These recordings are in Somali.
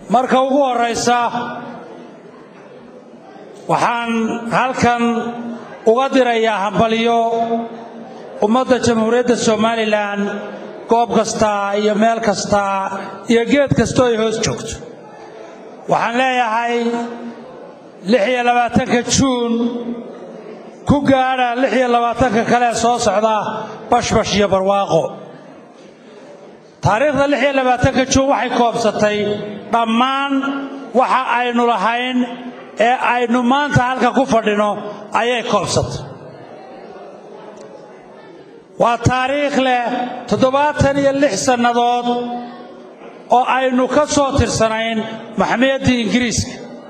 marka ugu horraysa waxaan halkan uga dirayaa hambalyo ummadda jamhuuriyadda somalilan goob kasta iyo meel kasta iyo geed kastoo ay hoos joogto waxaan leeyahay lix iyo labaatanka juun ku gaadha lix iyo labaatanka kale ee soo socda bashbash iyo barwaaqo taariikhda lix iyo labaatanka juun waxay koobsatay dhammaan waxa aynu lahayn ee aynu maanta halka ku fadhino ayay koobsatay waa taariikh leh toddobaatan iyo lix sannadood oo aynu ka soo tirsanayn maxmiyaddii ingiriiska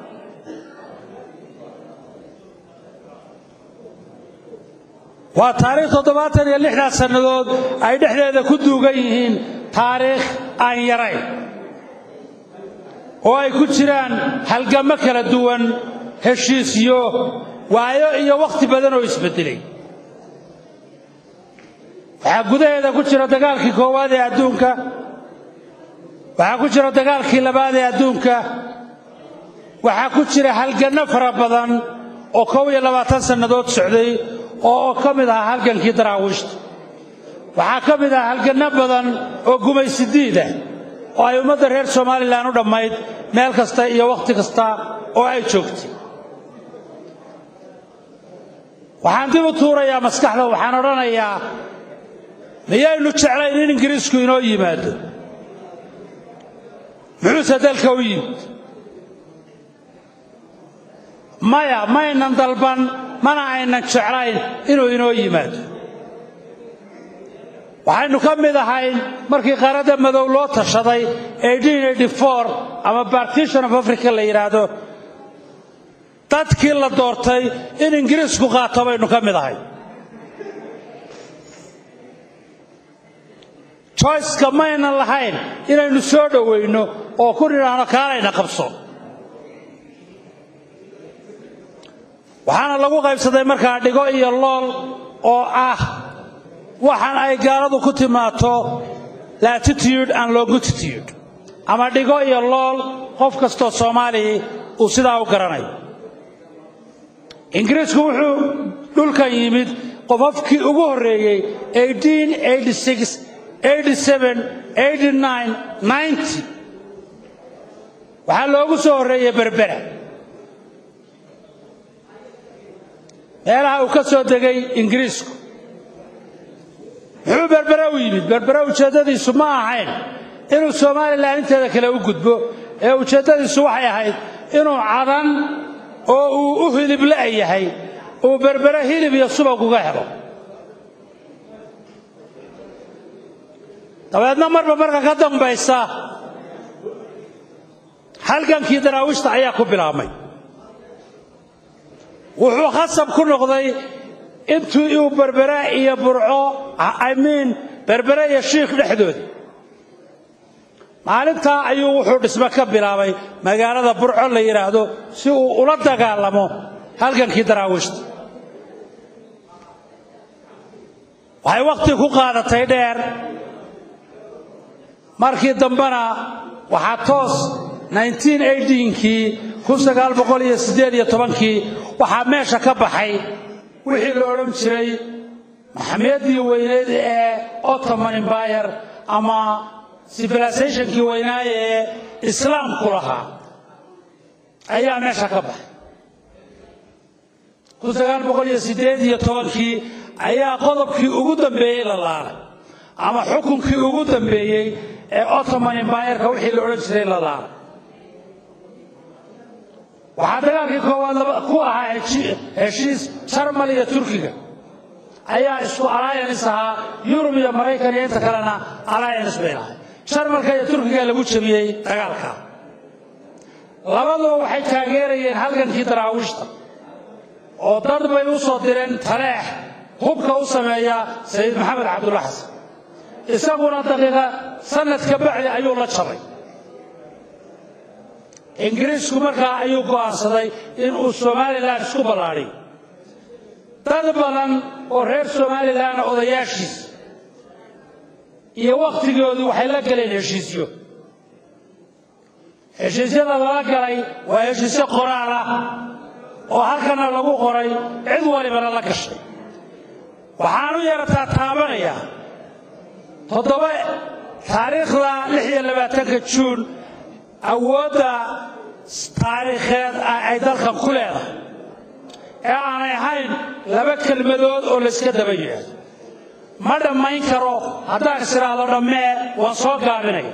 waa taariikh toddobaatan iyo lixdaas sannadood ay dhexdeeda ku duugan yihiin taariikh aan yarayn oo ay ku jiraan halgammo kala duwan heshiisyo waayo iyo wakhti badan oo isbeddelay waxaa gudaheeda ku jira dagaalkii koowaad ee adduunka waxaa ku jira dagaalkii labaad ee adduunka waxaa ku jira halganno fara badan oo kow iyo labaatan sannadood socday oo ka mid ahaa halgankii daraawiishta waxaa ka mid ahaa halganno badan oo gumaysidiida oo ay ummadda reer somalilan u dhammayd meel kasta iyo wakhti kasta oo ay joogtay waxaan dib u tuurayaa maskaxda waxaan odhanayaa miyaynu jeclayn in ingiriisku inoo yimaado muxuuse dalka u yimid maya maynan dalban mana aynan jeclayn inuu inoo yimaado waxaynu ka mid ahayn markii qaaradda madow loo tashaday ama partition of africa la yidhaahdo dadkii la doortay in ingiriisku qaato baynu ka mid ahay joyceka maynan lahayn inaynu soo dhowayno oo ku nidhaahno kaalayna qabso waxaana lagu qaybsaday markaa dhigo iyo lool oo ah waxaan ay gaaladu ku timaato latitude and longitude ama dhigo iyo lool qof kastoo soomaaliya uu sidaa u garanayo ingiriisku wuxuu dhulkan yimid qofafkii ugu horreeyey waxaa loogu soo horreeyey berbera meelaha uu ka soo degay ingiriisku muxuu berbere u yimid berbere ujeeddadiisu ma ahayn inuu somalilan inteeda kale u gudbo ee ujeeddadiisu waxay ahayd inuu cadan oo uu u hilib la'yahay uu berbere hilib iyo subag uga helo dabeedna marba marka ka dambaysa halgankii daraawiishta ayaa ku bilaabmay wuxuu khasab ku noqday intii uu berbere iyo burco imiin berbere iyo shiikh dhexdooda maalintaa ayuu wuxuu dhisme ka bilaabay magaalada burco la yidhaahdo si uu ula dagaalamo halgankii daraawiishta waxay wakhti ku qaadatay dheer markii dambena waxaa toos kii kii waxaa meesha ka baxay wixii la odhan jiray maxamiyaddii weyneyd ee ottoman embayr ama civilisationkii weynaaye ee islaamku lahaa ayaa meesha ka baxay kii ayaa qodobkii ugu dambeeyey la laalay ama xukunkii ugu dambeeyey ee ottoman embayrka wixii la odhan jiray la laalay waxaa dagaalkii koowaad ku ahaa heshiis jarmal iyo turkiga ayaa isku alliance ahaa yurub iyo maraykan iyo inta kalena alliance bay lahay jarmalka iyo turkiga lagu jebiyey dagaalka labaduba waxay taageerayeen halgankii daraawiishta oo dad bay u soo direen taleex hubka u sameeya sayid maxamed cabdulla xasan isaguna daqiiqa sanad ka bacdi ayuu la jabay ingiriisku markaa ayuu go'aansaday inuu somalilan isku ballaadhiyo dad badan oo reer somalilanna odayaashiis iyo wakhtigoodii waxay la galeen heshiisyo heshiisyada lala galay waa heshiisyo qoraal ah oo halkana lagu qoray cid walibana la gashay waxaan u yarataa taabanayaa toddoba taariikhda lix iyo labaatanka juun awoodda taariikheed ay dalkan ku leedahay ee aanay ahayn laba kelmadood oo layska daba yidhaahdo ma dhammayn karo haddaan is idhaahdo dhammee waan soo gaabinaya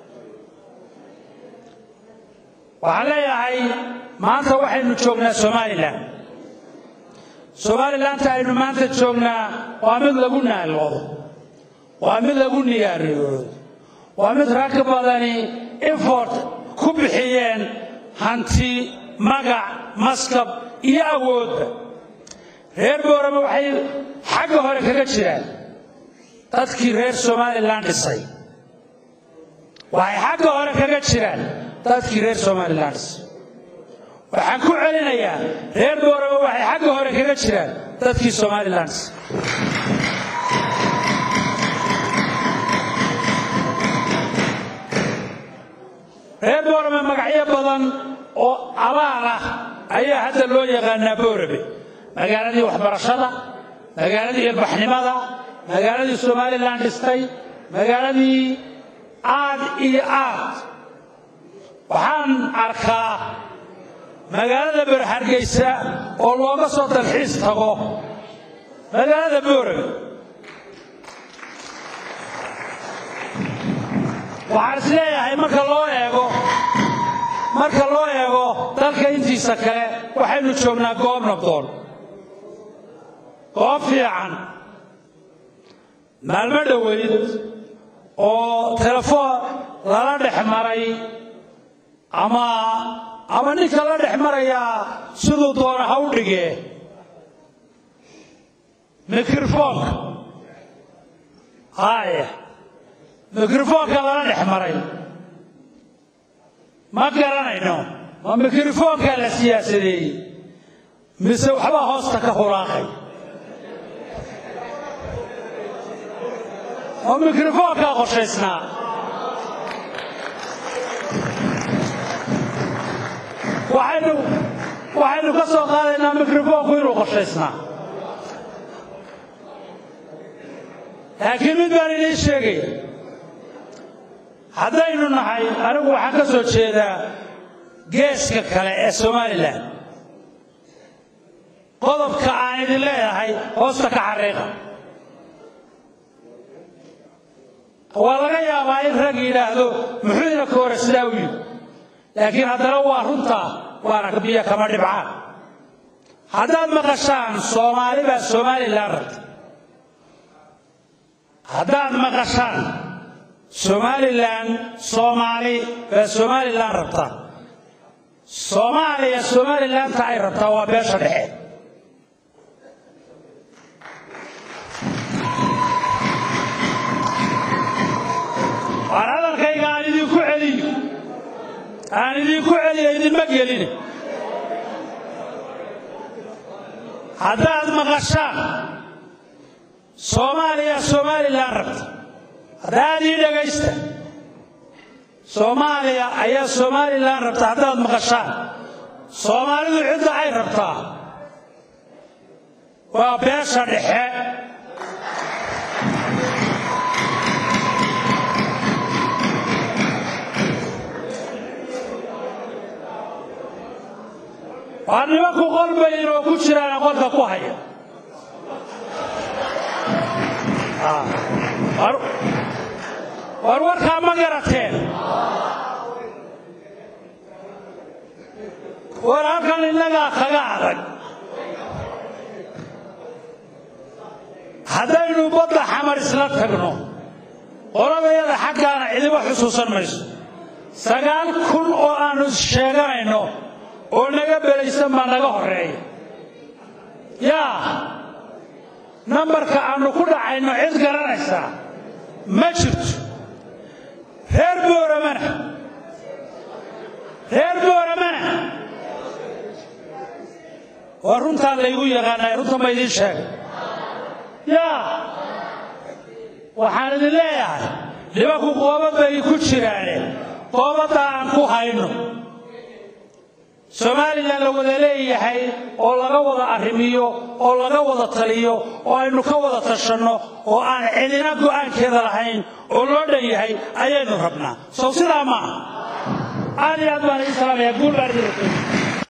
waxaan leeyahay maanta waxaynu joognaa somalilan somalilanka aynu maanta joognaa waa mid lagu naaloodo waa mid lagu niyaariyoodo waa mid rag badani effort ku bixiyeen hanti magac maskab iyo awoodba reer boorama waxay xagga hore kaga jiraan dadkii reer somalilan dhisay waxay xagga hore kaga jiraan dadkii reer somalilan dhisay waxaan ku celinayaa reer boorama waxay xagga hore kaga jiraan dadkii somalilan dhisay reer boorame magacyo badan oo abaal ah ayaa hadda loo yaqaanaa boorabe magaaladii waxbarashada magaaladii ilbaxnimada magaaladii somalilan dhistay magaaladii aad iyo aad waxaan arkaa magaalada berhargaysa oo looga soo dalxiis tago magaalada boorabe waxaan is leeyahay marka loo eego marka loo eego dalka intiisa kale waxaynu joognaa goob nabdoon goob fiican maalmo dhoweyd oo telefoon lala dhex maray ama ama ninka la dhex marayaa siduu doona ha u dhigee mikrofoonka haye mikrofoonka lala dhex maray ma garanayno ma mikrofoonkaa la siyaasadeeyey mise waxbaa hoosta ka hulaaqay ma mikrofoonkaa qorshaysnaa waxaynu waxaynu ka soo qaadaynaa mikrofoonku inuu qorshaysnaa laakiin mid baan idiin sheegaya haddaynu nahay anigu waxaan ka soo jeedaa geeska kale ee somalilan qodobka aan idin leedahay hoosta ka xariiqa waa laga yaabaa in rag yidhaahdo muxuu idinka hore sidaa u yidhi laakiin haddana waa runtaa waana biyo kama dhibcaan haddaad maqashaan soomaali baa somalilan rabta haddaad maqashaan somalilan soomaali baa somalilan rabtaa soomaaliya somalilanta ay rabtaa waa beesha dhexe waan hadalkayga aan idinku celiyo aan idinku celiyo idinma gelin haddaad maqashaan soomaaliya somalilan rabta haddaad ii dhegaysta soomaaliya ayaa somalilan rabta haddaad maqashaan soomaalidu cidda ay rabtaa waa beesha dhexe waa nimanku qolbayin oo ku jiraana qolka ku haya war warkaa ma garateen war halkan innagaa kaga adag haddaynu badda xamar isla tagno qoladayada xaggaana cidiba xusuusan mayso sagaal kun oo aannu sheeganayno oo naga belaysan baa naga horreeya yaa nambarka aannu ku dhacayno cid garanaysaa ma jirto reer booramana reer booramana waa runtaan laygu yaqaanay runtan ba idiin sheegay yaa waxaan idin leeyahay nimanku qoobad bay ku jiraane goobadda aan ku hayno somalilan la wada leeyahay oo laga wada arrimiyo oo laga wada taliyo oo aynu ka wada tashanno oo aan cidina go'aankeeda lahayn oo loo dhan yahay ayaynu rabnaa sow sidaa maaha aad iyo aad baan idin salaamayaa guul baan idin rabtay